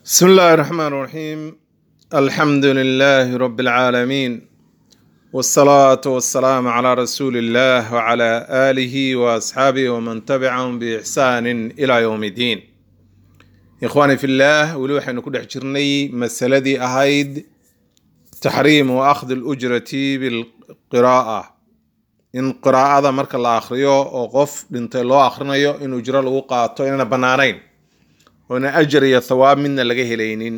بسم الله الرحمن الرحيم الحمد لله رب العالمين والصلاة والسلام على رسول الله وعلى آله وأصحابه ومن تبعهم بإحسان إلى يوم الدين إخواني في الله ولو حين كل حجرني مسألة أهيد تحريم وأخذ الأجرة بالقراءة إن قراءة مرك الله أخريو أو قف بنت الله أخرنيو إن أجرى له قاطو إن بنانين oona ajar iyo thawaab midna laga helaynin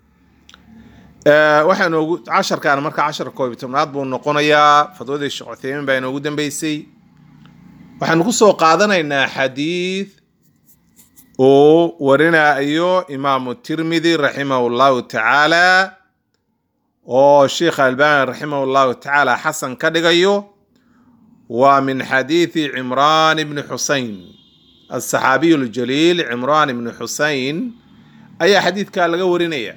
waxaa noogu casharkan marka cashar koob iyo tobnaad buu noqonayaa fadwadii sheekh cutheymin baa inoogu dambeysay waxaanu ku soo qaadanaynaa xadiid uu warinayo imaamu tirmidi raximahu llahu tacaala oo sheikh albani raximahu llahu tacaala xasan ka dhigayo waa min xadiidi cimraan ibni xusein الصحaabiي الجليل cمrان بن xusein ayaa xadiidkaa laga warinaya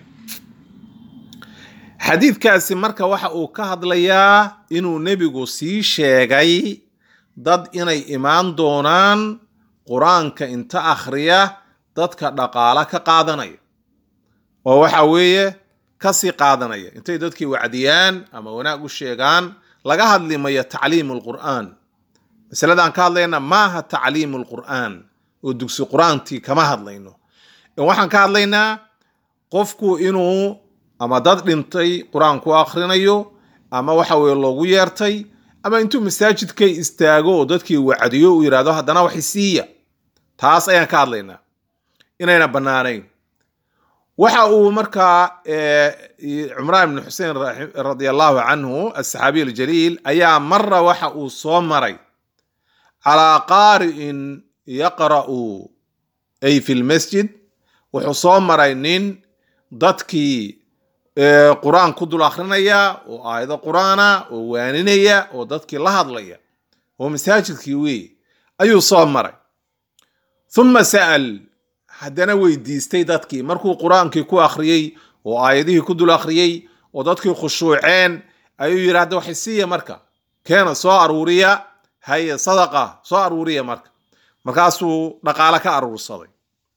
xadiidkaasi marka waxa uu ka hadlayaa inuu nebigu sii sheegay dad inay imaan doonaan qur-aanka inta akhriya dadka dhaqaala ka qaadanaya oo waxa weeye kasii qaadanaya intay dadkii wacdiyaan ama wanaag u sheegaan laga hadli mayo tacliim الqur'an masaladaan ka hadlayna maaha tacliimu lqur'aan oo dugsi qur-aantii kama hadlayno waxaan ka hadlaynaa qofku inuu ama dad dhintay qur-aan ku akhrinayo ama waxa weye loogu yeertay ama intuu masaajidka istaago oo dadkii wacdiyo uu yidhahdo haddana waxi siiya taas ayaan ka hadlaynaa inayna bannaanayn waxa uu markaa cumraan ibni xusein radi allahu canhu asaxaabiy aljaliil ayaa mara waxa uu soo maray calaa qaari'in yaqra'u ay fi lmasjid wuxuu soo maray nin dadkii qur-aan ku dul akhrinaya oo aayado qur-aana oo waaninaya oo dadkii la hadlaya oo masaajidkii wey ayuu soo maray huma sa'al haddana weydiistay dadkii markuu qur-aankii ku akhriyey oo aayadihii ku dul akhriyey oo dadkii khushuuceen ayuu yidhi hadda waxay siiya marka keena soo aruuriya haye sadaqa soo aruuriya marka markaasuu dhaqaale ka aruursaday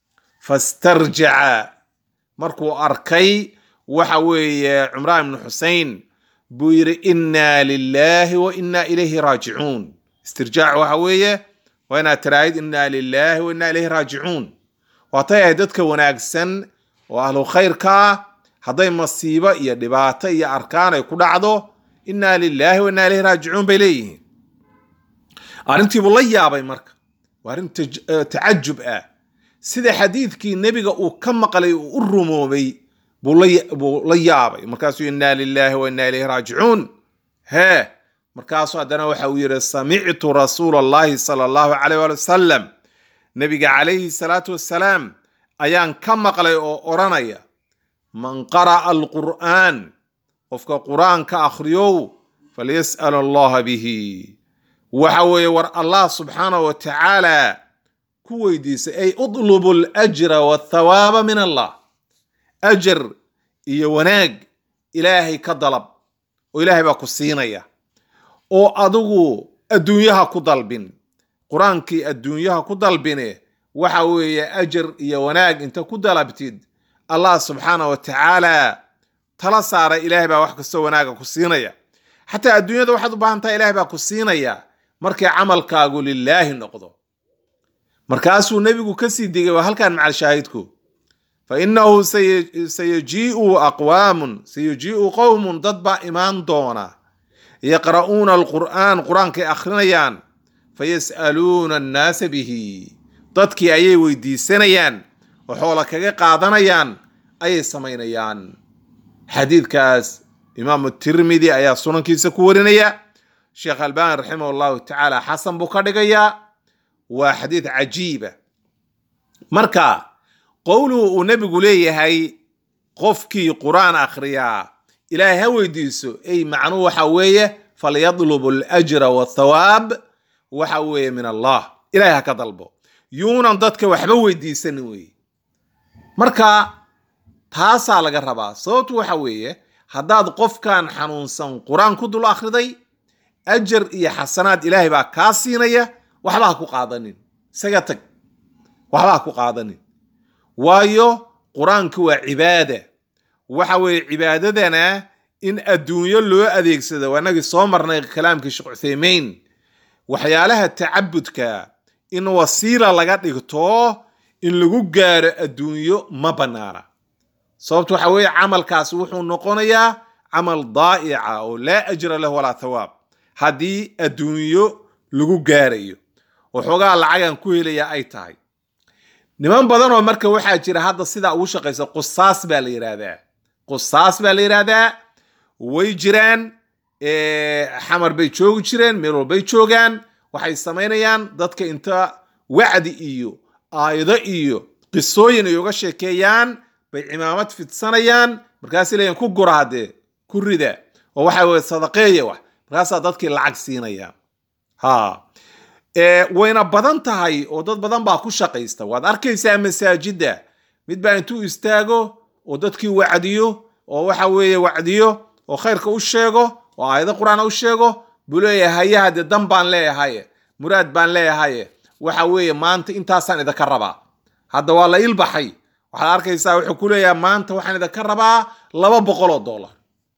fastarjaca markuu arkay waxa weeye cumraan ibnu xusein buu yidhi inna lilahi wa inna ilayhi raajicuun istirjaac waxa weeye waa inaad tiraahid inna lilahi wa inna ilayhi raajicuun waatay ahayd dadka wanaagsan oo ahlu khayrkaa hadday masiibo iyo dhibaato iyo arkaan ay ku dhacdo inna lilahi wa inna ilayhi raajicuun bay leeyihiin arrintiibuu la yaabay marka waa arrin tacajub ah sida xadiidkii nebiga uu ka maqlay uu u rumoobay buu la yaabay markaasuu inna lilahi wa inna ilayhi raajicuun hee markaasuu haddana waxa uu yidhi samictu rasuula allahi sala allahu calayh waali wasalam nebiga calayhi salaatu wassalaam ayaan ka maqlay oo odhanaya man qara'a alqur'aan qofka qur-aanka akhriyow falyas'al allaha bihi waxa weeye war allah subxaanahu wa tacaala ku weydiisay ay udlubu alajra wathawaaba min allah ajar iyo wanaag ilaahay ka dalab oo ilaahay baa ku siinaya oo adigu adduunyaha ku dalbin qur-aankii adduunyaha ku dalbine waxa weeye ajar iyo wanaag inta ku dalabtid allah subxaanahu wa tacaala tala saara ilaahay baa wax kastoo wanaaga ku siinaya xataa adduunyada waxaad u baahan tahay ilahay baa ku siinaya markay camalkaagu lilaahi noqdo markaasuu nebigu kasii digay waa halkan macal shaahidku fa innahu sayajiiu aqwaamun sayajiiu qowmun dad baa imaan doona yaqra'uuna alqur'aan qur-aankay akhrinayaan fayas'aluuna annaasa bihi dadkii ayay weydiisanayaan oo xoola kaga qaadanayaan ayay samaynayaan xadiidkaas imaamu tirmidi ayaa sunankiisa ku warinaya sheekh albani raximah allahu tacaala xasan buu ka dhigayaa waa xadiid cajiiba marka qowluhu uu nebigu leeyahay qofkii qur-aan akhriyaa ilaahay ha weydiiso ay macnuhu waxa weeye falyadlubu alajra wathawaab waxa weeye min allah ilahay ha ka dalbo yuunan dadka waxba weydiisanin weye marka taasaa laga rabaa sababtu waxa weeye haddaad qofkan xanuunsan qur-aan ku dul akhriday ajar iyo xasanaad ilaahay baa kaa siinaya waxba ha ku qaadanin isaga tag waxba ha ku qaadanin waayo qur-aanku waa cibaada waxa weeye cibaadadana in adduunyo loo adeegsado waa inagii soo marnay kalaamkii sheekh cuthaymeyn waxyaalaha tacabudka in wasiila laga dhigto in lagu gaaro adduunyo ma bannaana sababto waxa weeye camalkaasi wuxuu noqonayaa camal daa'ica oo laa ajra lahu walaa thawaab haddii adduunyo lagu gaarayo waxoogaa lacagan ku helaya ay tahay niman badan oo marka waxaa jira hadda sidaa ugu shaqaysa qusaas baa la yidhaahdaa qusaas baa la yidhaahdaa way jiraan xamar bay joogi jireen meel walbay joogaan waxay samaynayaan dadka inta wacdi iyo aayado iyo qisooyin ay uga sheekeeyaan bay cimaamad fidsanayaan markaasay leeyiin ku gura haddee ku rida oo waxa weye sadaqeeya wax markaasaa dadkii lacag siinaya ha wayna badan tahay oo dad badan baa ku shaqaysta waad arkaysaa masaajidda mid baa intuu istaago oo dadkii wacdiyo oo waxa weeye wacdiyo oo khayrka u sheego oo aayado qur-aan u sheego buu leeyahay haye haddee dan baan leeyahaye muraad baan leeyahaye waxa weeye maanta intaasaan idinka rabaa hadda waa la ilbaxay waxaad arkaysaa wuxuu ku leeyahay maanta waxaan idinka rabaa laba boqol oo dollar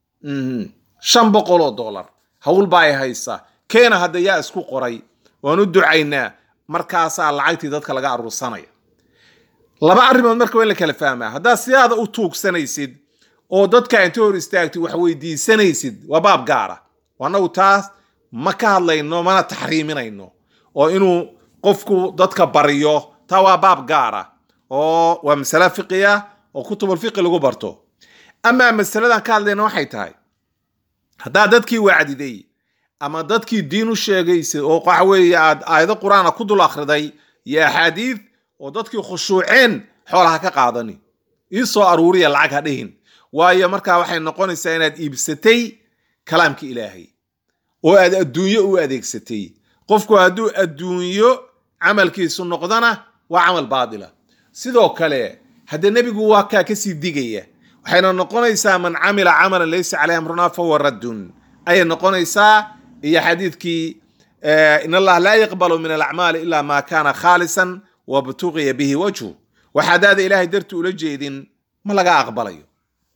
shan boqol oo dollar hawl baa ay haysaa keena hadda yaa isku qoray waan u ducaynaa markaasaa lacagtii dadka laga aruursanaya laba arrimood marka waa in la kala fahmaa haddaad sidaada u tuugsanaysid oo dadka inta hor istaagtid wax weydiisanaysid waa baab gaara annagu taas ma ka hadlayno mana taxriiminayno oo inuu qofku dadka bariyo taa waa baab gaara oo waa masale fiqiya oo kutubulfiqi lagu barto amaa masaladan ka hadlayna waxay tahay haddaad dadkii wacdiday ama dadkii diin u sheegaysay oo waxa weeye aad aayado qur-aana ku dul akhriday iyo axaadiid oo dadkii khushuuceen xoolaha ka qaadani ii soo aruuriya lacag ha dhihin waayo markaa waxay noqonaysaa inaad iibsatay kalaamka ilaahay oo aad adduunyo u adeegsatay qofku hadduu adduunyo camalkiisu noqdona waa camal baadila sidoo kale haddee nebigu waa kaa kasii digaya waxayna noqonaysaa man camila camalan laysa caleyh amrunaa fahuwa raddun ayay noqonaysaa iyo xadiidkii in allah laa yaqbalu min alacmaali ila ma kana khaalisan wabtuqiya bihi wajhu wax haddaada ilaahay darti ula jeedin ma laga aqbalayo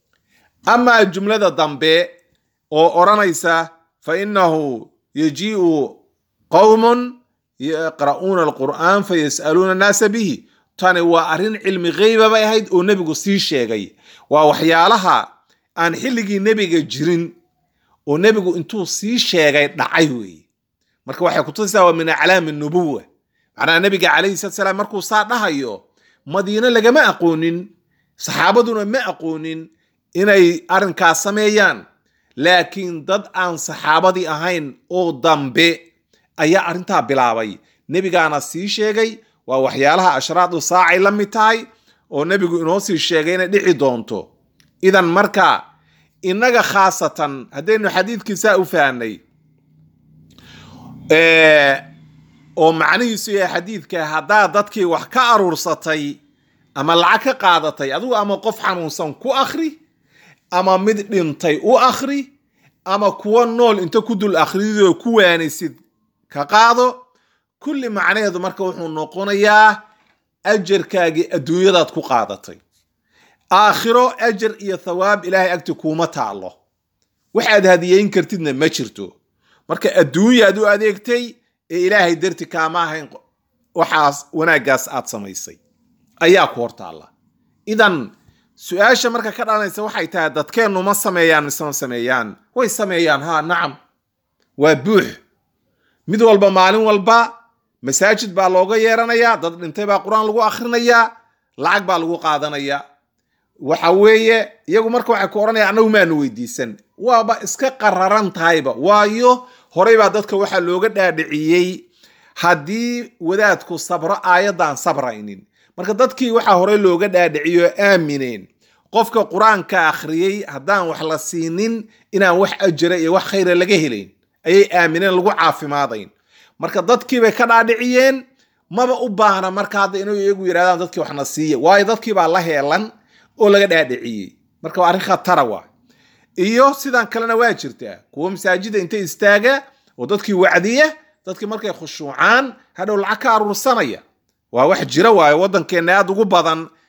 amaa jumlada dambe oo odhanaysa fa inahu yajii'u qowmun yaqra'uuna alqur'aan fayas'aluuna annaasa bihi tani waa arrin cilmi gheyba bay ahayd oo nebigu sii sheegay waa waxyaalaha aan xilligii nebiga jirin oo nebigu intuu sii sheegay dhacay weeye marka waxay kutusaysaa waa min aclaami nubuwa macnaha nebiga calayhi salatu salaam markuu saa dhahayo madiine lagama aqoonin saxaabaduna ma aqoonin inay arrinkaas sameeyaan laakiin dad aan saxaabadii ahayn oo dambe ayaa arrintaa bilaabay nebigaana sii sheegay waa waxyaalaha ashraadu saacay la mid tahay oo nebigu inoo sii sheegay inay dhici doonto idan marka innaga khaasatan haddaynu xadiidkiisaa u fahnay oo macnihiisu yahay xadiidka haddaad dadkii wax ka aruursatay ama lacag ka qaadatay adigu ama qof xanuunsan ku akhri ama mid dhintay u akhri ama kuwa nool inta ku dul akhridoo ku waanisid ka qaado kulli macnaheedu marka wuxuu noqonayaa ajarkaagii adduunyadaad ku qaadatay aakhiro ajar iyo thawaab ilaahay agti kuuma taallo waxaad hadiyeyn kartidna ma jirto marka adduunyaad u adeegtay ee ilaahay darti kaama ahayn waxaas wanaaggaas aad samaysay ayaa ku hortaalla idan su-aasha marka ka dhalanaysa waxay tahay dadkeennu ma sameeyaan mise ma sameeyaan way sameeyaan ha nacam waa buux mid walba maalin walba masaajid baa looga yeeranayaa dad dhintay baa qur-aan lagu akhrinayaa lacag baa lagu qaadanayaa waxa weeye iyagu marka waxay ku odhanaya annagu maanu weydiisan waaba iska qararan tahayba waayo horey baa dadka waxaa looga dhaadhiciyey haddii wadaadku sabro aayaddan sabraynin marka dadkii waxaa horey looga dhaadhiciyo aamineen qofka qur-aanka akhriyey haddaan wax la siinin inaan wax ajira iyo wax khayra laga helayn ayay aamineen lagu caafimaadayn marka dadkii bay ka dhaadhiciyeen maba u baahna marka hadda inay iyagu yidhahdaan dadkii waxna siiya waayo dadkii baa la heelan oo laga dhaadhiciyey marka waa arrin khatara waa iyo sidan kalena waa jirtaa kuwa masaajida inta istaaga oo dadkii wacdiya dadkii markay khushuucaan hadhow lacag ka aruursanaya waa wax jira waayo waddankeenna aad ugu badan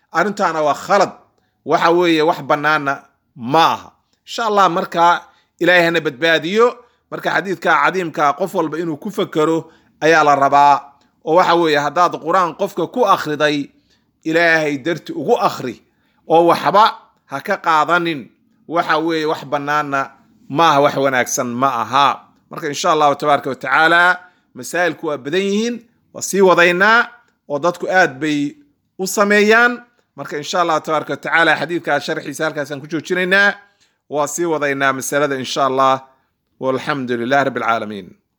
arrintaana waa khalad waxa weeye wax bannaana ma aha insha allah marka ilaahay hana badbaadiyo marka xadiidka cadiimka qof walba inuu ku fekero ayaa la rabaa oo waxa weeye haddaad qur-aan qofka ku akhriday ilaahay darti ugu akhri oo waxba ha ka qaadanin waxa weeye wax bannaana ma aha wax wanaagsan ma aha marka insha allahu tabaaraka watacaala masaa'ilku waa badan yihiin waa sii wadaynaa oo dadku aad bay u sameeyaan marka insha allahu tabaaraka watacaala xadiidkaa sharxiisa halkaasaan ku joojinaynaa waa sii wadaynaa masalada insha allah walxamdu lilah rabbi alcaalamiin